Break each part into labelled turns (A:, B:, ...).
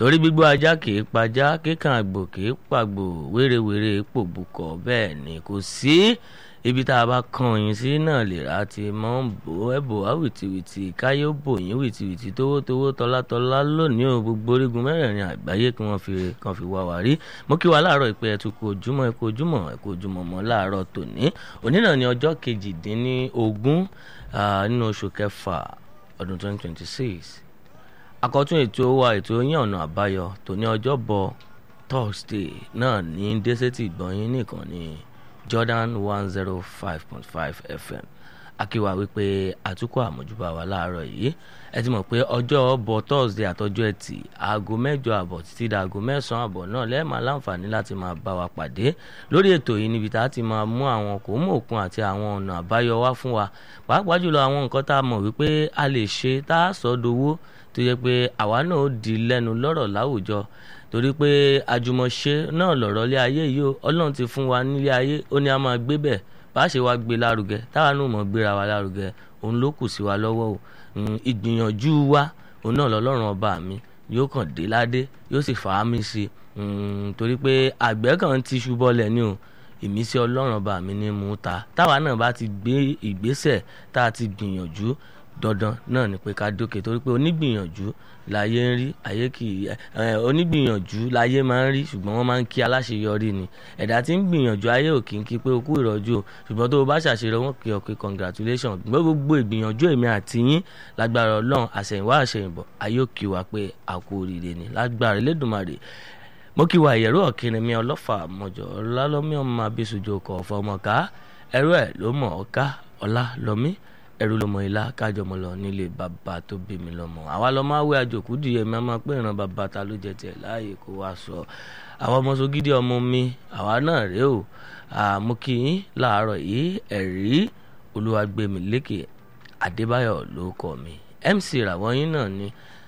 A: torí gbígbó ajá kì í pajá kíkan àgbò kì í pàgbò wérewère pòbùkọ bẹ́ẹ̀ ni kò sí ibi tá a bá kan yín sí náà lè ra ti mọ́ ń bò ẹ́ bò á wìtìwìtì káyé ó bò yín wìtìwìtì tówótówó tọ́látọ́lá lónìí o gbogbo orígun mẹ́rẹ̀ẹ̀rin àgbáyé kí wọ́n fi kan fi wá wá rí mo kí wa láàárọ̀ ìpè ẹ̀ tún kú ojúmọ́ ẹ̀ kú ojúmọ́ ẹ̀ kú ojúmọ́ mọ́ láàárọ̀ tòní òní náà ni ọjọ́ kejìdínlógún nínú oṣù kẹfà ọdún 2026 àkọ́tún ètò wa ètò yín ọ̀nà àbáyọ tòní ọjọ́bọ̀ thursday náà ní dẹ́sẹ̀tì gbọ̀nyìn nìkan ní jordan one zero five point five fm akíwa wípé àtúkọ̀ àmójúbà wa láàárọ̀ yìí ẹ ti mọ̀ pé ọjọ́ ọbọ̀ thursday àtọjọ́ ẹtì aago mẹ́jọ àbọ̀ títí da aago mẹ́sàn-án àbọ̀ náà lẹ́ẹ̀ma láǹfààní láti máa bá wa pàdé lórí ètò yìí níbi tá a ti máa mú àwọn kò mú òkun àti àwọn ọ̀nà àbáyọ wá fún wa pàápàá jùlọ àwọn nǹkan tá a mọ̀ wípé a lè ṣe tá a sọ dowó tó yẹ pé àwa náà ó di lẹ́nu lọ́rọ̀ láwùjọ torí pé àjùmọ̀ṣe náà lọ̀rọ̀ lé ayé yìí ó ọlọ́run ti fún wa nílé ayé ó ní a máa gbé bẹ̀ bá a ṣe wá gbé lárugẹ táwa náà mọ̀ gbéra wa lárugẹ òun ló kù sí wa lọ́wọ́ o ìgbìyànjú wa òun náà lọ́lọ́run ọba mi yóò kàn dé ládé yóò sì fà á mi sí i torí pé àgbẹ̀ kan ti ṣubọ́lẹ̀ ni o ìmísí ọlọ́run ọba mi ní mú ta táwa náà bá ti gbé ìgbésẹ̀ tá a ti gbìyànjú dandan náà ni pé ká dókè torí pé onígbìyànjú láyé ń rí ayé kì í onígbìyànjú láyé máa ń rí ṣùgbọ́n wọ́n máa ń kí aláṣeyọrí ni ẹ̀dá tí ń gbìyànjú ayé ò kì í kí pé o kú ìrọ́jú o ṣùgbọ́n tó o bá ṣàṣeyọrí wọn kì í ọkẹ́ congratulation gbọ́ gbogbo ìgbìyànjú èmi àti yín lágbára ọlọ́run àṣẹ̀yìnwá àṣẹ̀yìnbọ̀ ayé ò kí wa pé a kú oríire ni lágbára Elédùmarè mo kí wa ìyẹ̀rú ọ̀kìnrin mi ọlọ́fà mọ̀jọ̀ ọlálọ́mí ọmọ abisujo kọ̀ ọ̀fọ̀ ọmọká ẹrú ẹ̀ ló mọ̀ ọ́ká ọlá lọ́mí ẹrú lọmọ ilá kájọmọ lọ nílé bàbá tó bí mi lọmọ àwa lọ máa wé àjòkú dìé mi máa pé ìran bàbá ta ló jẹ tiẹ̀ láàyè kó wá sọ àwọn ọmọ sogídì ọmọ mi àwa náà rèé o àmú kí yín láàárọ̀ yìí ẹ̀rí olúwàgbẹ̀mílékè adébáyọ̀ ló kọ mi mc ràwọ̀ yín náà ni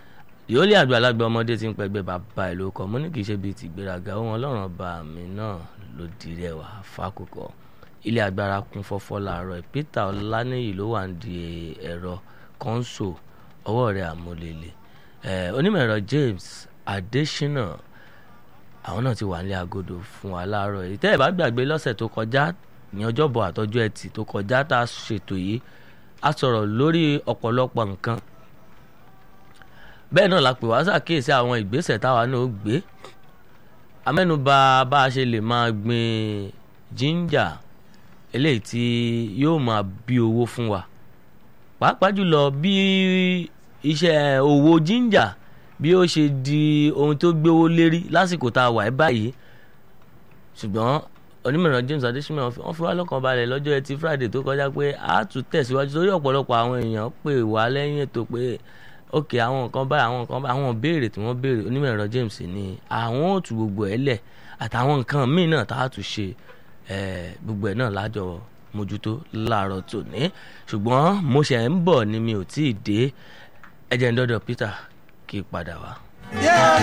A: yóò lé àgbàlagbà ọmọdé tí ń pẹgbẹ́ bàbá ẹ̀ ló kọ mo ní kì í ṣe bíi tìgbéraga ohun ọlọ́run ọba mi náà ló di rẹwà fákòkò ilé agbára kún fọ́fọ́ láàárọ̀ peter ọláníyì ló wà ń di ẹ̀rọ kọ́ńsò ọwọ́ rẹ̀ àmúlélẹ̀ onímọ̀ ẹ̀rọ james adesina àwọn náà ti wà nílé agodo fún wa láàárọ̀ yìí tẹ́ ẹ̀ bá gbàgbé lọ́sẹ̀ tó kọjá ní ọjọ́bọ̀ àtọ́jú ẹtì tó kọjá tá a ṣètò yìí a sọ̀rọ̀ lórí ọ̀pọ̀lọpọ̀ nǹkan bẹ́ẹ̀ náà la pè wá ṣàkíyèsí àwọn ìgbésẹ̀ táwa náà ó gbé amẹ́nubà bá a ṣe lè máa gbin ginger eléyìí tí yóò máa bí owó fún wa pàápàá jùlọ bí iṣẹ́ òwò ginger bí ó ṣe di ohun tó gbéwó lérí lásìkò tá a wà ẹ́ báyìí ṣùgbọ́n onímọ̀ràn James Adesina wọ́n fi wá lọ́kàn balẹ̀ lọ́jọ́ ẹtì Friday tó kọjá pé a tún tẹ̀síwájú torí ọ̀pọ̀lọpọ̀ àwọn èèyàn pè wá lẹ́yìn ètò pé ok àwọn nǹkan báyìí àwọn nǹkan báyìí àwọn béèrè tí wọ́n béèrè onímọ̀ràn James ní àwọn ò tú gbogbo ẹ̀ lẹ̀ àtàwọn nǹkan míì náà tá a tún ṣe gbogbo ẹ̀ náà lájọ mójútó láàárọ̀ tòní ṣùgbọ́n mo ṣe ń bọ̀ ni mi ò tí ì dé ẹ̀jẹ̀ ń dọ́dọ̀ Peter kí padà wá.
B: Yeah.